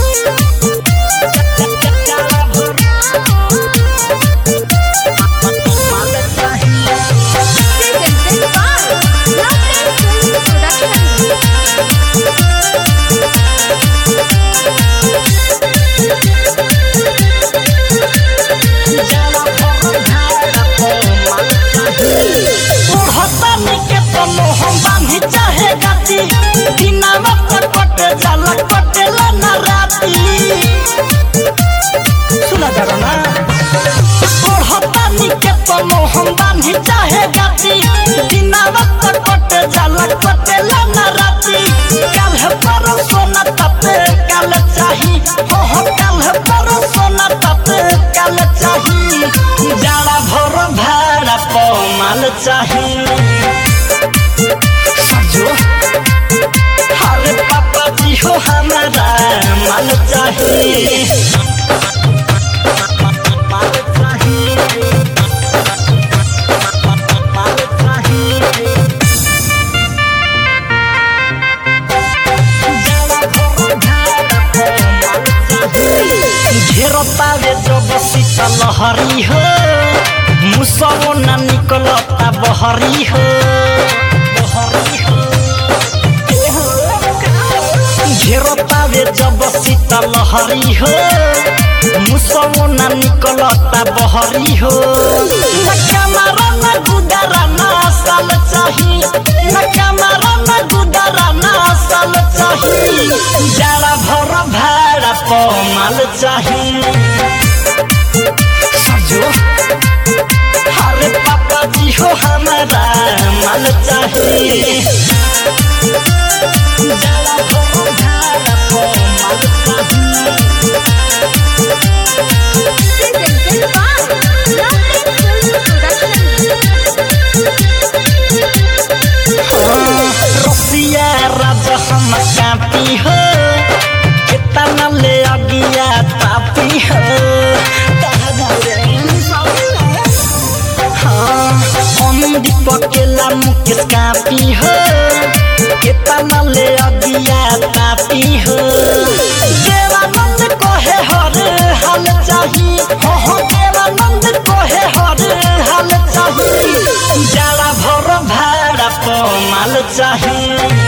Presented by Lovely Film Production. ओढ़तानी के तनो हम बांधी चाहे गाती दिनावा पर कटे जाला कटेला ना राती सुना जरा ना ओढ़तानी के तनो हम बांधी चाहे गाती दिनावा पर कटे जाला कटेला ना राती काल है पर सोना तपे काल चाही हो हो काल है पर सोना तपे काल चाही जाड़ा भर भाड़ा पमाल चाही सजो हरे पापा जी हो हमारा माल चाही माल चाही माल चाही घेरतावे जब सीता लहरी हो मुसलो ना निकलता बहरी हो बहरी हो घेरतावे जब सीता लहरी हो मुसलो ना निकलता बहरी हो न कमरा न गुदरा ना साल चाही न कमरा न गुदरा ना साल चाही जाड़ा भर भाड़ा पमाल चाही सजो हरे पापा जी हो हमारा माल चाही जाड़ा भर भाड़ा पमाल चाही Presented by Lovely Film Production. रसिया राजा हम कापी हो कितना ले अगिया तापी हो हाँ, हम दीपक केला मुकेश कापी हो कितना ले अगिया तापी हो देवानंद कोहे हर हाल चाही हो हो देवानंद कोहे हर हाल चाही जाड़ा भर भाड़ा पमाल चाही